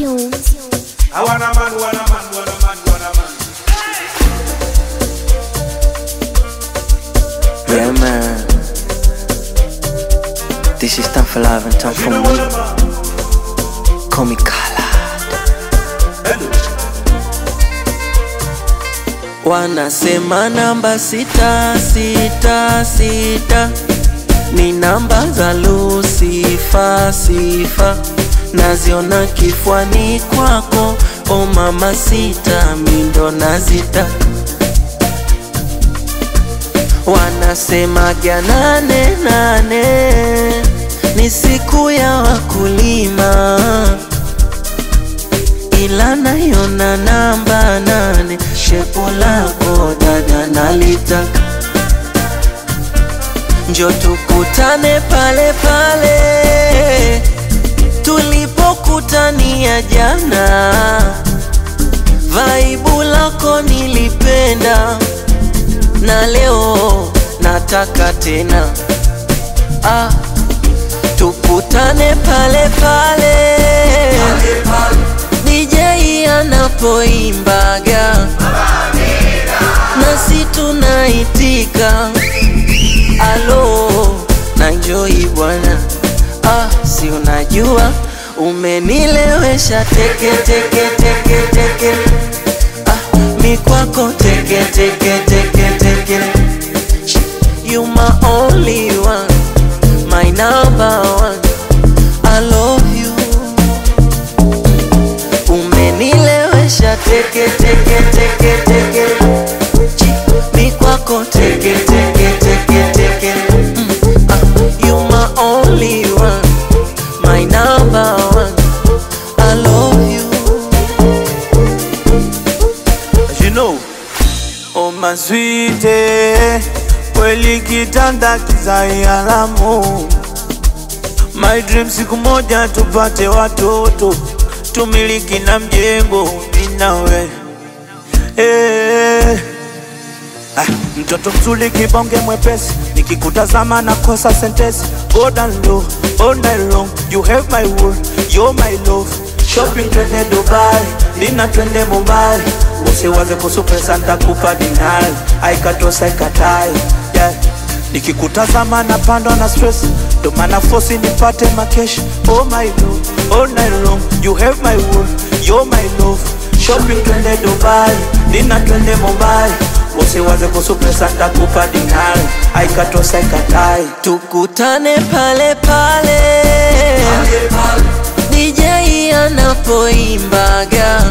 tunes. I want a man, want a man, want a man, want a man. Yeah, man. This is time for love and time You for know me. what a man. Call me Kala. Hello. Wanasema namba sita sita sita ni namba za Lucifer sifa, naziona kifuani kwako, o mama sita, mindo nazita Wanasema ja nane nane ni siku ya wakulima, ila naiona namba nane, shepo lako dada nalitaka, njo tukutane pale pale tulipokutania jana, vaibu lako nilipenda na leo nataka tena ah, tukutane pale pale DJ anapoimbaga nasi tunaitika alo na njoi bwana ah, si unajua umenilewesha teke teke teke teke ah, mi kwako teke teke teke teke you my only one my number one I love you umenilewesha teke teke teke teke Chi, mi kwako teke teke teke teke mm, ah, you my only one my number one I love you you know oh my sweet kweli kitanda kizai alamu my dream siku moja tupate watoto tumiliki na mjengo minawe eh. Ah, mtoto mzuri kibonge mwepesi nikikutazama nakosa sentesi go down low all night long you have my world you're my love shopping twende dubai dina twende mumbai usiwaze kuhusu pesa ntakupa dinari aikatosa ikatai yeah. nikikutazama napandwa na stress ndo maana fosi nipate makesh oh my love all night long you have my world you're my love shopping twende dubai dina twende mumbai usiwaze kuhusu pesa ntakupa dinari aikatosa ikatai tukutane pale pale DJ anapoimbaga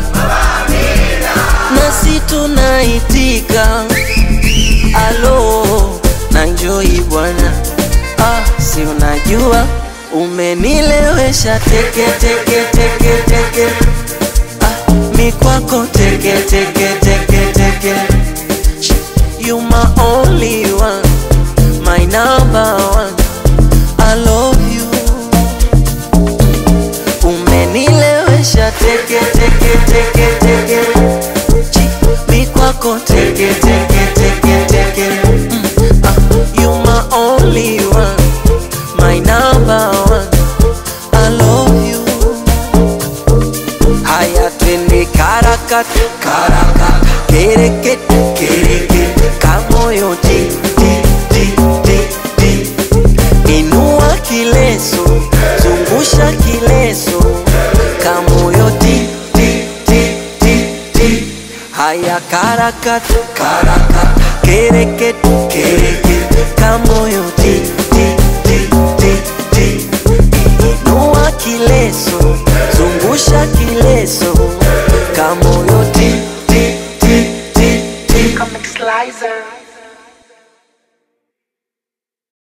nasi tunaitika alo na njoi bwana ah, si unajua umenilewesha teke teke teke teke ah, mi kwako teke teke teke teke you my only one my number one I love you umenilewesha teke teke teke teke Chi, mi kwako teke teke teke teke mm, ah, you my only one my number one I love you haya twende karakat karakat kereket kereket kamoyo ti ti ti ti ti inua kileso zungusha kileso kamoyo ti ti ti ti ti haya karakat karakat kereket kereket kamoyo